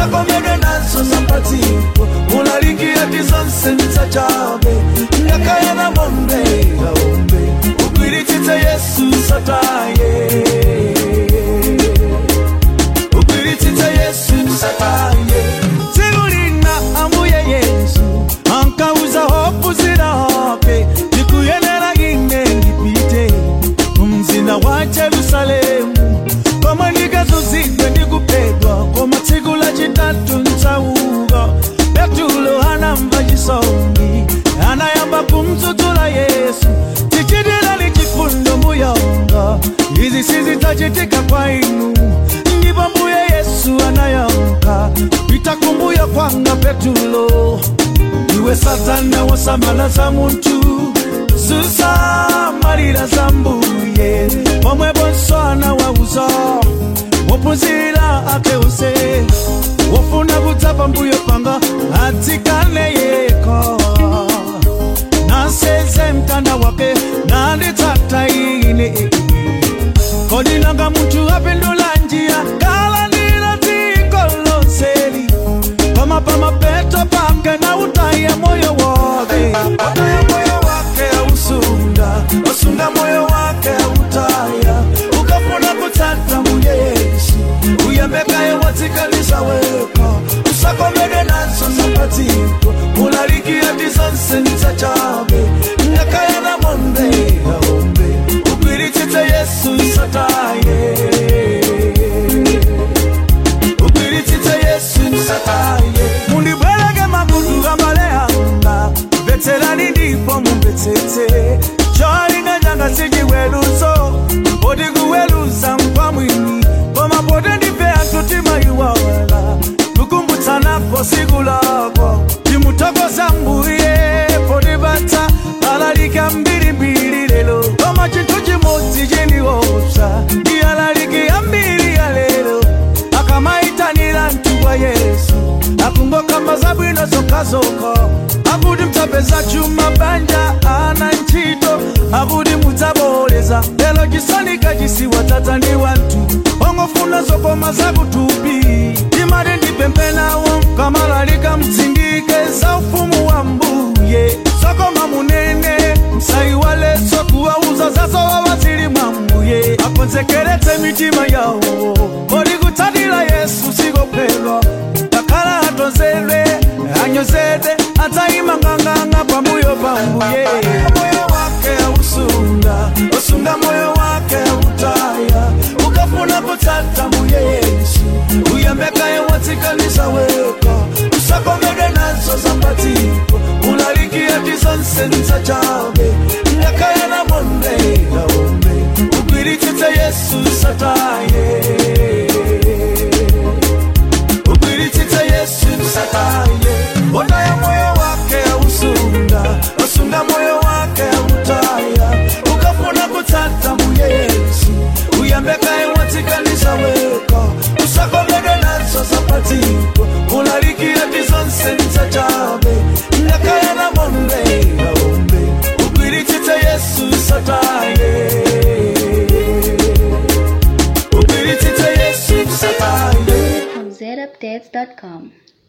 usakomedwe nazo zapatiko mulalikia tizonse nitsachabe ngakayana monde aombe ugwiritsitse yesu sataye ugwiritsitse yesu sataye tsiku lina ambuye yesu ankauza hofu zirape ndikuyenera ine ndipite mumzinda wa jerusalemu koma ndikazuzidwe ndikupedwa koma tsiku lachitatu ntsauka petulo anamva chisoni anayamba kumtsutsula yesu tichitirani chifundo mbuyanga izi sizidzachitika kwa inu ndipo mbuye yesu anayankha pita kumbuyo kwanga petulo iwe satana wasamala za munthu susamalira za mbuye pomwe bonso anawauza wophunzira ake use wofuna kudza pambuyo panga adzikane yekha naseze mtanda wake nanditsata ine kodi nanga munthu apindula njira kalandira dziko lonseli koma pamapeto pake na utaya moyo wake utaya moyo wake ausunda wasunda moyo wake autaya ukafuna kutsata mbuye yesu uyembekaye watsikalisa weka usakomedwe nazo zapatiko mulalikia tizonse nitsachabe ngakayana monde aombe ugwiritsitse yesu sataye ugwiritsitse yesu sataye mundibwereke makutu kambale anga mvetserani ndipo mumvetsetse cholinga changa sichiweruzo poti kuweruza nkwa mwini koma poti ndife anthu timayiwala tukumbutsanapo siku lako timuthokoza mbuye potipatsa alalika mbirimbiri lero koma chinthu chimodzi chiniopsa ndi alaliki ambiri ya lero akamaitanira mtungwa yesu akungokamba zabwino zokhazokha akuti mdzapeza chuma banja ana ntchito akuti mudzaboleza lero chisanika chisiwa dzadzani wanthu ongofuna zokoma zakutupi timati ndipemphe nawo kamalalika mtsindike za ufumu wa mbuye zokoma munene msayiwaletso kuwauza zazowawa zili mwa mbuye akonzekeretse mitima yawo kodi kutsatira yesu sikophedwa takhala atonzedwe anyozedwe adzayima nganganga pambuyo pa mbuye moyo wake ausunda usunda moyo wake autaya ukafuna kutsata mbuye yesu uyembekaye watsikalisa weka usakomedwe nazo zapatiko ulalikia tizonse nitsachabe ngakayana monde aombe ugwiritsitse yesu sataye ugwiritsitse yesu sataye ondaya moyo wake ausunda usunda moyo wake autaya ukafuna kutsata mbuye yesu uyembekaye watsikalisa weka usakomedwe nazo zapatiko ulalikia tizonse nitsachabe ngakayana monde aombe ugwiritsitse yesu sataye ugwiritsitse yesu sataye from zedupdates.com.